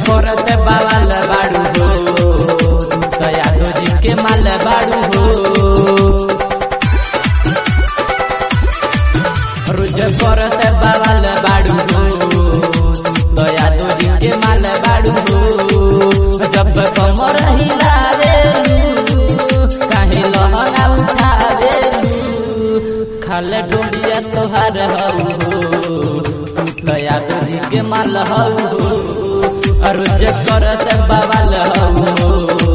करत बवाल बाड़ू हो तू तो यादव जी के माल बाड़ू हो रोज करत बवाल बाड़ू हो तू तो यादव जी के माल बाड़ू हो जब कमर हिलावेलू काहे लहंगा उठावेलू खाले डोलिया तोहार हऊ तू तो यादव जी के माल हऊ रोज करत बवाल हऊ